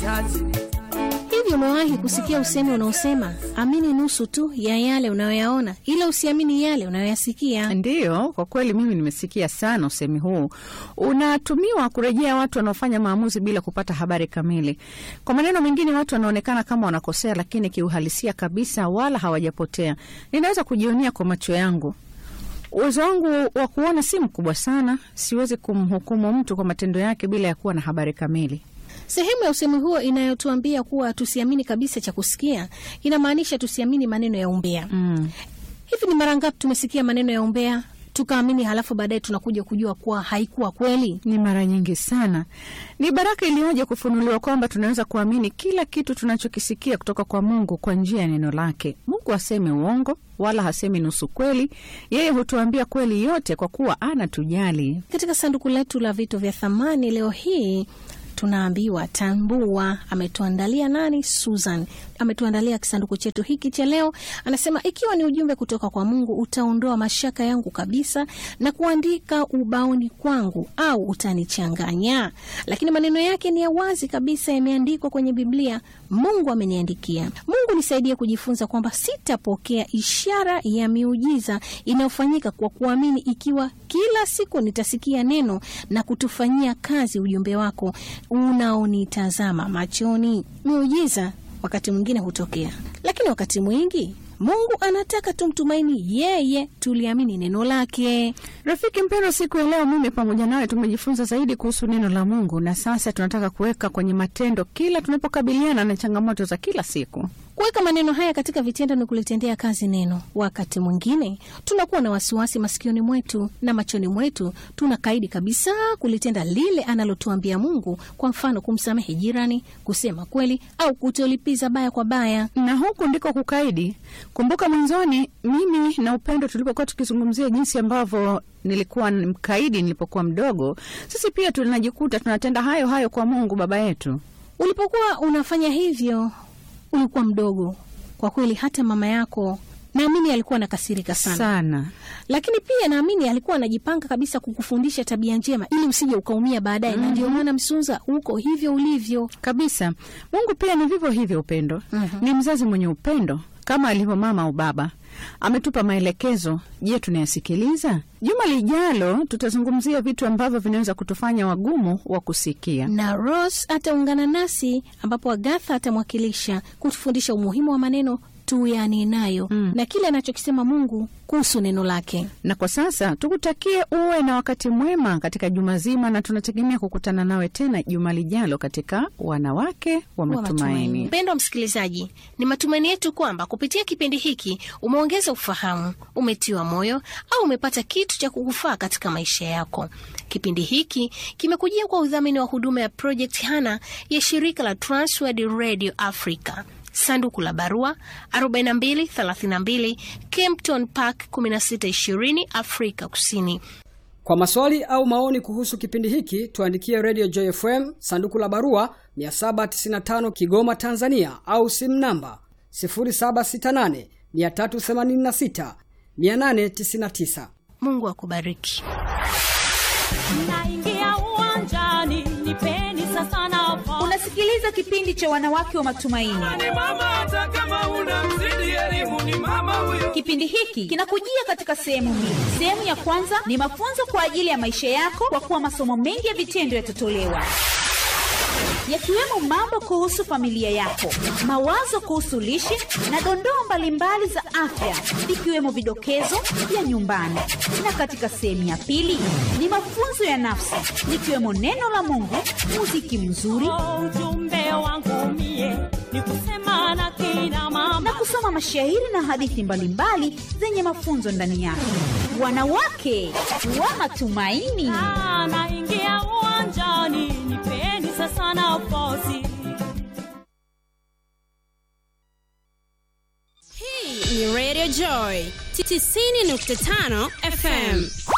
Hivi umewahi kusikia usemi unaosema amini nusu tu ya yale unayoyaona, ila usiamini yale unayoyasikia? Ndiyo, kwa kweli mimi nimesikia sana usemi huu. Unatumiwa kurejea watu wanaofanya maamuzi bila kupata habari kamili. Kwa maneno mengine, watu wanaonekana kama wanakosea, lakini kiuhalisia kabisa wala hawajapotea. Ninaweza kujionea kwa macho yangu. Uwezo wangu wa kuona si mkubwa sana, siwezi kumhukumu mtu kwa matendo yake bila ya kuwa na habari kamili. Sehemu ya usemi huo inayotuambia kuwa tusiamini kabisa cha kusikia inamaanisha tusiamini maneno ya umbea. Mm. Hivi ni mara ngapi tumesikia maneno ya umbea tukaamini, halafu baadaye tunakuja kujua kuwa haikuwa kweli? Ni mara nyingi sana. Ni baraka iliyoje kufunuliwa kwamba tunaweza kuamini kila kitu tunachokisikia kutoka kwa Mungu kwa njia ya neno lake. Mungu hasemi uongo wala hasemi nusu kweli. Yeye hutuambia kweli yote kwa kuwa anatujali. Katika sanduku letu la vitu vya thamani leo hii tunaambiwa tambua. Ametuandalia nani? Susan ametuandalia kisanduku chetu hiki cha leo. Anasema ikiwa ni ujumbe kutoka kwa Mungu, utaondoa mashaka yangu kabisa na kuandika ubaoni kwangu, au utanichanganya? Lakini maneno yake ni ya wazi kabisa, yameandikwa kwenye Biblia. Mungu ameniandikia. Mungu nisaidie kujifunza kwamba sitapokea ishara ya miujiza inayofanyika kwa kuamini, ikiwa kila siku nitasikia neno na kutufanyia kazi ujumbe wako unaonitazama machoni. Miujiza wakati mwingine hutokea, lakini wakati mwingi Mungu anataka tumtumaini yeye, tuliamini neno lake. Rafiki mpendwa, siku ya leo mimi pamoja nawe tumejifunza zaidi kuhusu neno la Mungu, na sasa tunataka kuweka kwenye matendo kila tunapokabiliana na changamoto za kila siku. Kuweka maneno haya katika vitendo ni kulitendea kazi neno. Wakati mwingine tunakuwa na wasiwasi masikioni mwetu na machoni mwetu, tunakaidi kabisa kulitenda lile analotuambia Mungu, kwa mfano kumsamehe jirani, kusema kweli, au kutolipiza baya kwa baya. Na huku ndiko kukaidi. Kumbuka mwanzoni, mimi na Upendo tulipokuwa tukizungumzia jinsi ambavyo nilikuwa mkaidi nilipokuwa mdogo, sisi pia tunajikuta tunatenda hayo hayo kwa Mungu Baba yetu. Ulipokuwa unafanya hivyo ulikuwa mdogo kwa kweli. Hata mama yako naamini alikuwa anakasirika sana, Sana. lakini pia naamini alikuwa anajipanga kabisa kukufundisha tabia njema ili usije ukaumia baadaye. Na ndio maana Msunza, uko hivyo ulivyo. Kabisa. Mungu pia ni vivyo hivyo upendo. Ni mzazi mwenye upendo kama alivyo mama au baba. Ametupa maelekezo. Je, tunayasikiliza? Juma lijalo tutazungumzia vitu ambavyo vinaweza kutufanya wagumu wa kusikia. Na Rose ataungana nasi ambapo Agatha atamwakilisha kutufundisha umuhimu wa maneno tuyanenayo na kile anachokisema Mungu kuhusu neno lake. Na kwa sasa tukutakie uwe na wakati mwema katika juma zima, na tunategemea kukutana nawe tena juma lijalo katika Wanawake wa Matumaini. Mpendwa msikilizaji, ni matumaini yetu kwamba kupitia kipindi hiki umeongeza ufahamu, umetiwa moyo au umepata kitu cha kukufaa katika maisha yako. Kipindi hiki kimekujia kwa udhamini wa huduma ya Project Hana ya shirika la Transworld Radio Africa. Sanduku la barua 4232 Kempton Park 1620 Afrika Kusini. Kwa maswali au maoni kuhusu kipindi hiki tuandikie Radio Joy FM sanduku la barua 795 Kigoma Tanzania, au simu namba 0768 386 899. Mungu akubariki. Naingia uwanjani, nipeni sasa nafasi. Unasikiliza kipindi cha wanawake wa matumaini. ni mama hata kama una mzidi elimu ni mama huyo Kipindi hiki kinakujia katika sehemu mbili. Sehemu ya kwanza ni mafunzo kwa ajili ya maisha yako, kwa kuwa masomo mengi ya vitendo yatatolewa yakiwemo mambo kuhusu familia yako, mawazo kuhusu lishe na dondoo mbalimbali za afya, ikiwemo vidokezo vya nyumbani. Na katika sehemu ya pili ni mafunzo ya nafsi, likiwemo neno la Mungu, muziki mzuri Oh, ujumbe wangu mie ni kusema na kina mama na kusoma mashairi na hadithi mbalimbali zenye mafunzo ndani yake. Wanawake wa matumaini. Ah, naingia uwanjani, nipeni sasa nafasi. Hii ni Radio Joy 90.5 FM.